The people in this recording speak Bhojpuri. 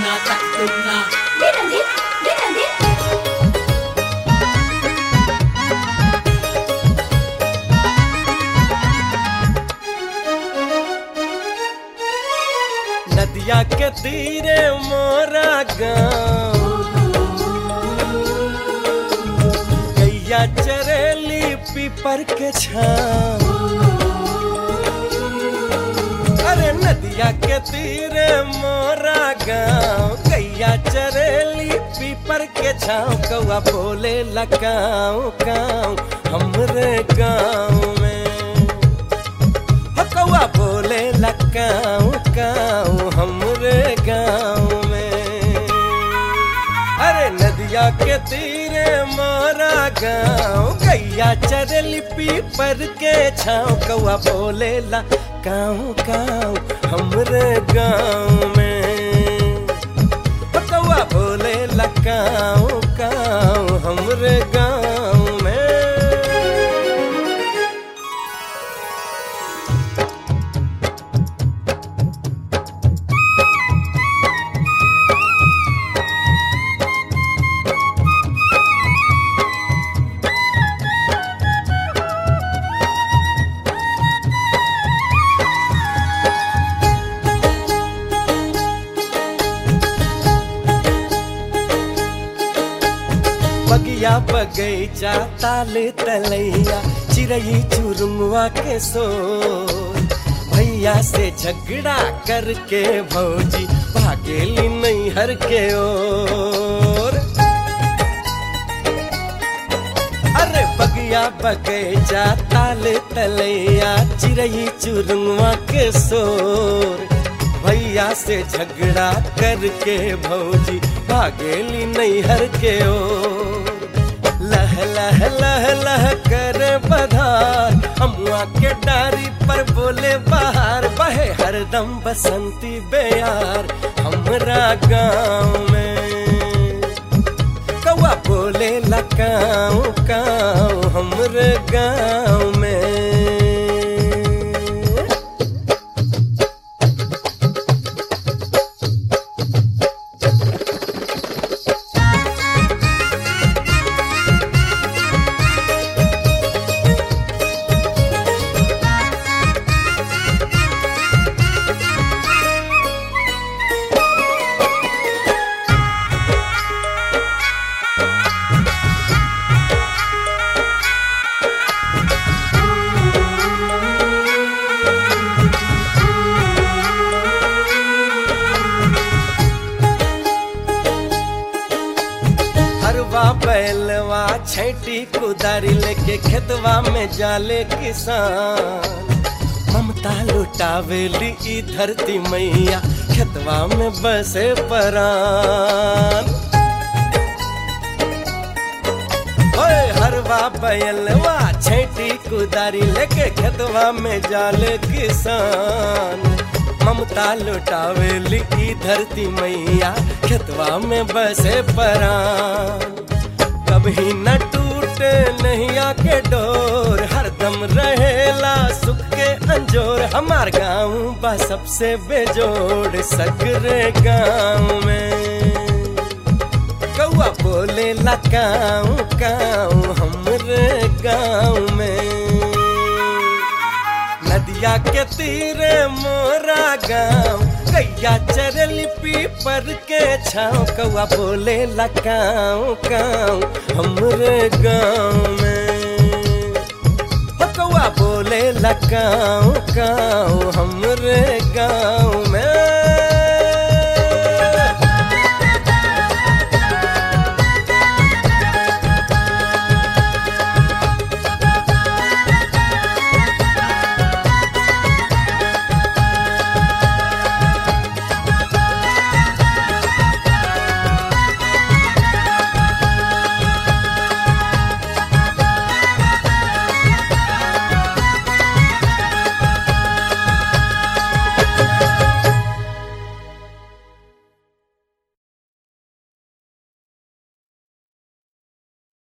kena tak kena Din Din Din Din नदिया के तीरे मोरा गाँव गैया चरेली पीपर के छाँव अरे नदिया के तीरे मोरा गाँव गैया चरेली पीपर के छाँव कौआ बोले लकाऊ काऊ हमरे गाँव में हो कौआ बोले लकाऊ काऊ हमरे गाँव में अरे नदिया के तीरे मोरा गाँव गैया चरली पीपर के छाँव कौआ बोले ला काऊ काऊ हमरे गाँव में हो कौआ बोले ला काऊ काऊ हमरे गाँव में बगिया बगैचा ताले तलैया चिड़ई चुरुमुआ के सो भैया से झगड़ा करके भौजी भागेली नैहर के ओर अरे बगिया बगैचा ताले तलैया चिड़ई चुरुमुआ के सोर भैया से झगड़ा करके भौजी भागेली नैहर के ओर लह लह लह लह कर बधार अमुआ के डारी पर बोले बाहर बहे हरदम बसंती बेयार हमरा गाँव में कौआ बोले लकाऊ काऊ हमरे गाँव में हरवा बैलवा छैटी कुदारी लेके खेतवा में जाले किसान ममता लुटावेली ई धरती मैया खेतवा में बसे परान ओए हरवा बैलवा छैटी कुदारी लेके खेतवा में जाले किसान ममता लुटावेली ई धरती मैया खेतवा में बसे परान कभी न टूटे नैया के डोर हरदम रहेला सुख के अंजोर हमार गाँव बा सबसे बेजोड़ सगरे गाँव में कौआ बोले लकाऊ काऊ हमरे गाँव में नदिया के तीरे मोरा गाँव गैया चरली पीपर के छाँव कौआ बोले लकाऊ काऊ हमरे गाँव में हो कौआ बोले लकाऊ काऊ हमरे गाँव में